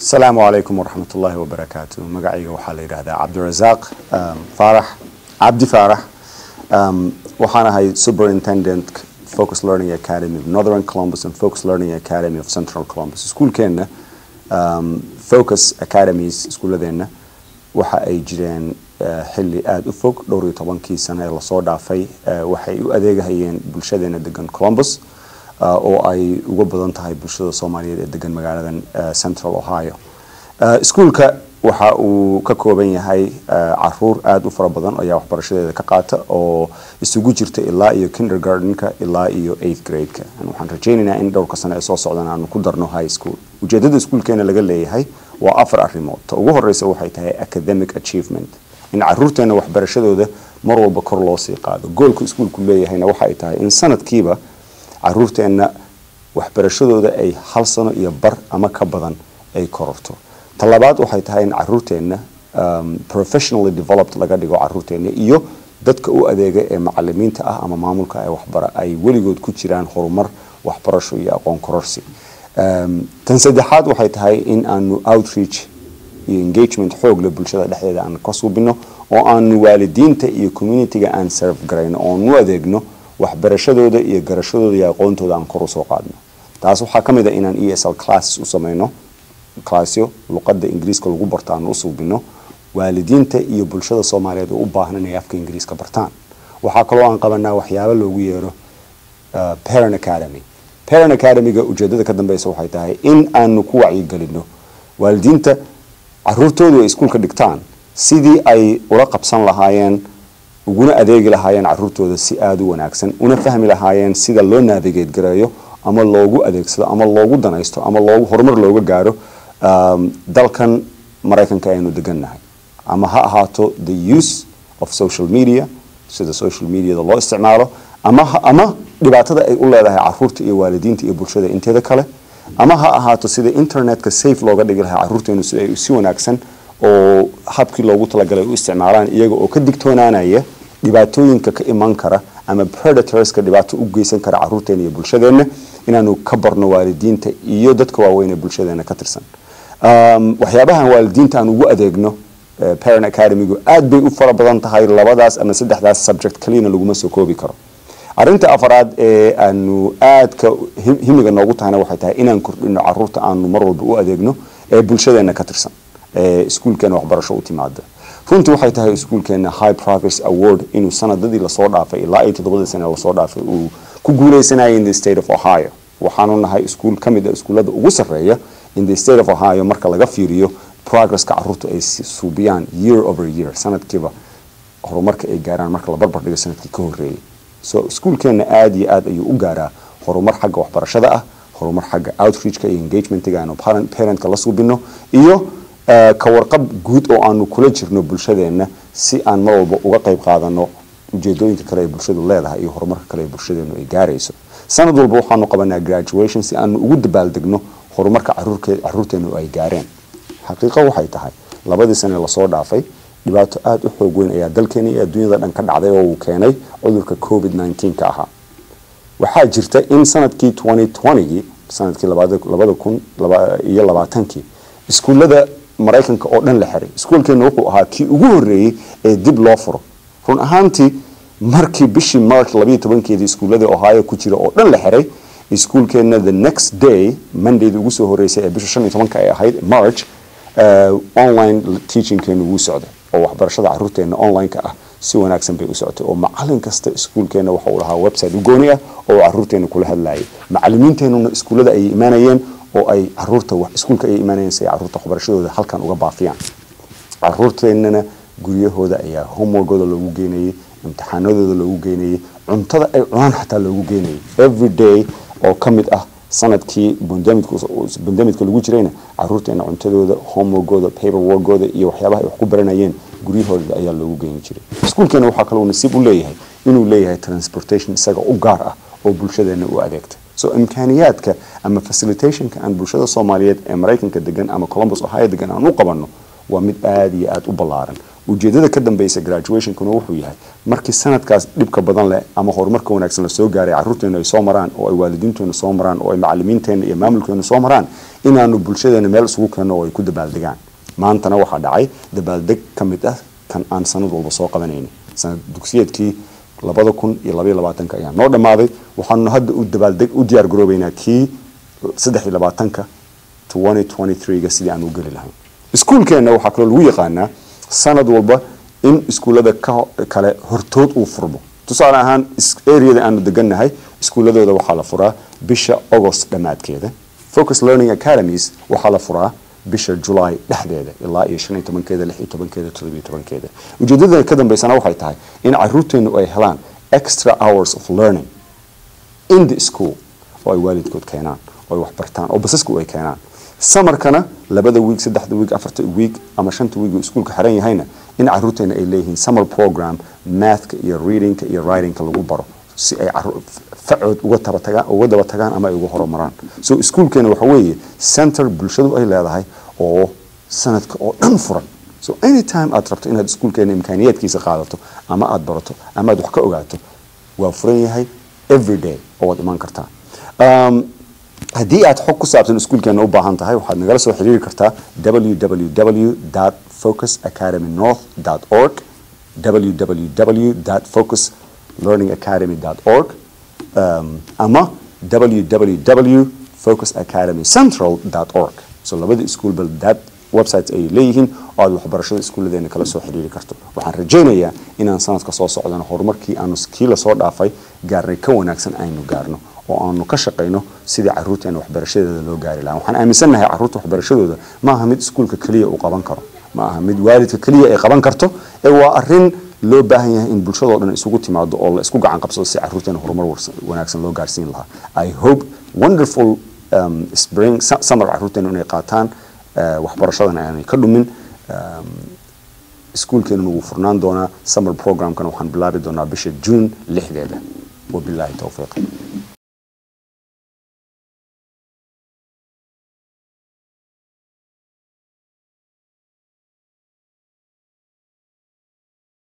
asalaamu calaykum waraxmat ullaahi wabarakaatu magacayga waxaa la yidhaahdaa cabdirasaaq um, faarax cabdi faarax um, waxaan ahay superintendent focus learning academy of northern columbus and focus learning academy of central columbus iskuulkeenna um, focus academies iskuuladeenna waxa ay jireen uh, xilli aada u fog dhowr iyo tobankii sano ee lasoo dhaafay uh, waxay u adeegahayeen bulshadeena degan columbus uh, oo ay uga badan tahay bulshada soomaaliyeed ee degan magaaladan uh, central ohio uh, iskuulka waxa uu ka kooban yahay uh, caruur aada u fara badan ayaa waxbarashadeeda ka qaata oo isugu jirta ilaa iyo kindergartenka ilaa iyo eighth grade-ka waxaan rajaynaynaa in dhowrka sano ee soo socdan aanu ku darno high school ujeedada iskuulkeena laga leeyahay waa afar arrimood ta ugu horeysa waxay tahay academic achievement in caruurteena waxbarashadooda mar walba kor loo sii qaado goolka iskuulku leeyahayna waxa ay tahay in sanadkiiba caruurteenna waxbarashadooda ay hal sano iyo bar ama ka badan ay kororto talabaad waxay tahay in caruurteenna um, professionally developed laga dhigo caruurteenna iyo dadka u adeega ee macalimiinta ah ama maamulka ee waxbara ay weligood ku jiraan horumar waxbarasho iyo aqoon kororsi um, tan saddexaad waxay tahay in aanu outreach iyo engagement xoog leh bulshada dhexdeeda aan ka suubino oo aanu waalidiinta iyo communityga aan serve garayno oonu adeegno waxbarashadooda iyo garashadooda iyo aqoontooda aan kor usoo qaadno taas waxaa ka mid a inaan e s l classes u sameyno classyo luqadda ingiriiska lagu barto aan u suubino waalidiinta iyo bulshada soomaaliyeed oo u baahan inay afka ingiriiska bartaan waxaa kaloo aan qabanaa waxyaabo loogu yeero uh, parent academy parent academyga ujeedada ka dambeysa waxay tahay in aanu ku wacyigelino waalidiinta caruurtoodu ay iskuulka dhigtaan sidii ay ula qabsan lahaayeen uguna adeegi lahaayeen caruurtooda si aada u wanaagsan una fahmi lahaayeen sida loo navigate gareeyo ama loogu adeegsado ama loogu danaysto ama loogu horumar looga gaaro um, dalkan maraykanka aynu degannahay ama ha ahaato the use of social media sida social mediada loo isticmaalo ama ama dhibaatada ay u leedahay caruurta iyo waalidiinta iyo bulshada inteeda kale ama ha ahaato sida internetka safe looga dhigi lahaa caruurteenu si ay si wanaagsan oo habkii loogu talagalay u isticmaalaan iyaga oo ka digtoonaanaya dhibaatooyinka ka iman kara ama predatorska dhibaato u geysan kara caruurteena iyo bulshadeenna inaanu ka barno waalidiinta iyo dadka waaweyn ee bulshadeena ka tirsan um, waxyaabahan waalidiinta aan ugu adeegno uh, parent academygu aad bay u fara badan tahay labadaas ama saddexdaas subject kaliyana laguma soo koobi karo arrinta afaraad ee aanu aadka himiga noogu tahayna waxay tahay inaan kordhino caruurta aanu mar walba u adeegno ee bulshadeena ka tirsan ee iskuulkeena waxbarasho u timaada runtii waxay tahay iskuulkeena high progress award inuu sanadadii lasoo dhaafay ilaa iyo toddobadii sane lasoo dhaafay uu ku guuleysanayay in the state of ohio waxaanu nahay iskuul ka mid a iskuullada ugu sarreeya in the state of ohio marka laga fiiriyo progresska caruurta ay suubiyaan year over year sanadkiiba horumarka ay gaaraan marka la barbar dhigo sanadkii ka horreeyay so iskuulkeena aada iyo aad ayuu u gaaraa horumar xagga waxbarashada ah horumar xagga outreachka iyo engagementiga aanu parentka la suubino iyo ka warqab guud oo aanu kula jirno bulshadeenna si aan mar walba uga qayb qaadano ujeedooyinka kale ee bulshadu leedahay iyo horumarka kale ee bulshadeenu ay gaarayso sanad walba waxaanu qabanaa graduation si aanu ugu dabaaldegno horumarka caruurteenu ay gaareen xaqiiqo waxay tahay labadii sane lasoo dhaafay dhibaato aada u xoog weyn ayaa dalkeena iyo adduunyada dhan ka dhacday oo uu keenay cudurka covid 19 ka ahaa waxaa jirta in sanadkii 2020gii sanadkii labada kun iyo labaatankii iskuullada maraykanka oo dhan la xiray iskuulkeena wuxuu ahaa kii ugu horreeyey ee dib loo furo run ahaantii markii bishii march labayo tobankeedii iskuulladii ohio ku jira oo dhan la xiray iskuulkeena the next day mondayda ugu soo horreysay ee bisha shan iyo tobanka ay ahayd march uh, online teachingkeenu wuu socday oo waxbarashada caruurteena online-ka ah si wanaagsan bay u socotay oo macalin kasta iskuulkeena waxa uu lahaa website u gooni ah oo caruurteena kula hadlayay macalimiinteenuna iskuullada ayay imaanayeen oo ay caruurta iskuulka ayay imaanayeen si ay caruurta waxbarashadooda halkan uga baafiyaan caruurteenana guryahooda ayaa homeworkooda loogu geynayay imtixaanadooda loogu geynayay cuntada ay cunaan xataa loogu geynayay every day oo ka mid ah sanadkii bandamidka lagu jirayna caruurteena cuntadooda homeworkooda paperworkooda iyo waxyaabaha ay wax ku baranayeen guryahooda ayaa loogu geyni jiray iskuulkeena waxaa kaloo nasiib u leeyahay inuu leeyahay transportation isaga u gaar ah oo bulshadeena u adeegta so imkaaniyaadka ama facilitationka aan bulshada soomaaliyeed ee maraykanka degan ama columbus ohio degan aan u qabanno waa mid aada iyo aada u ballaaran ujeedada ka dambeysa graduationkuna wuxuu yahay markii sanadkaas dhibka badan leh ama horumarka wanaagsan lasoo gaaray caruurteena ay soo maraan oo ay waalidiinteena soo maraan oo ay macalimiinteena iyo maamulkeena soo maraan inaanu bulshadeena meel isugu keenno oo ay ku dabaaldegaan maantana waxaa dhacay dabaaldeg ka mid ah kan aan sanad walba soo qabanayna sanad dugsiyeedkii labada kun iyo labaiyo labaatanka ayaa noo dhammaaday waxaanu hadda u dabaaldeg u diyaar garoobeynaa kii saddex iyo labaatanka twenty twenty three-ga sidii aan u geli lahayn iskuulkeenna waxaa kaloo lagu yaqaanaa sanad walba in iskuullada kale hortood uu furmo tusaale ahaan areada aanu degannahay iskuulladooda waxaa la furaa bisha agost dhammaadkeeda focus learning academies waxaa la furaa bisha julaay dhexdeeda ilaa iyo shan iyo tobankeeda lix iyo tobankeeda todobiyo tobankeeda ujeedada ka dambeysana waxay tahay in caruurteenu ay helaan extra hours of learning in the school oo ay waalidkood keenaan oo ay waxbartaan oo basasku ay keenaan samarkana labada wiig saddexda wiig afarta wiig ama shanta wiig iskuulka xiran yahayna in caruurteena ay leeyihiin summer program mathka iyo readingka iyo writingka lagu baro si ay facood uga tabatagaan uga daba tagaan ama ay uga horumaraan so iskuulkeena waxa weeye center bulshadu ay leedahay oo sanadka oo dhan furan so anytime aad rabto inaad iskuulkeena imkaaniyaadkiisa qaadato ama aad barato ama aad wax ka ogaato waa furan yahay every day oo waad imaan kartaa haddii aad xog ku saabsan iskuulkeena u baahan tahay waxaad nagala soo xiriiri kartaa www focusacademynorth org www focus learningacademy.org um, ama www focusacademycentral.org so labada iskuulba that websites ay leeyihiin oo aad waxbarashada iskuulladeena kala soo xiriiri karto waxaan rajaynayaa inaan sanadka soo socdano horumarkii aanu kii lasoo dhaafay gaarnay ka wanaagsan aynu gaarno oo aanu ka shaqayno sidii caruurteena waxbarashadeeda loo gaari lahaa waxaan aaminsannahay caruurta waxbarashadooda ma aha mid iskuulka keliya uu qaban karo ma aha mid waalidka keliya ay qaban karto ee waa arin loo baahan yahay in bulshadoo dhan isugu timaado oo la isku gacan qabsado si caruurteena horumar wanaagsan loo gaarsiin lahaa i hope wonderful um, spring summer caruurteena inay qaataan waxbarashadana aanay ka dhumin iskuulkeenuna wuu furnaan doonaa summer programkana waxaan bilaabi doonaa bisha june lixdeeda wabilaahi towfiiq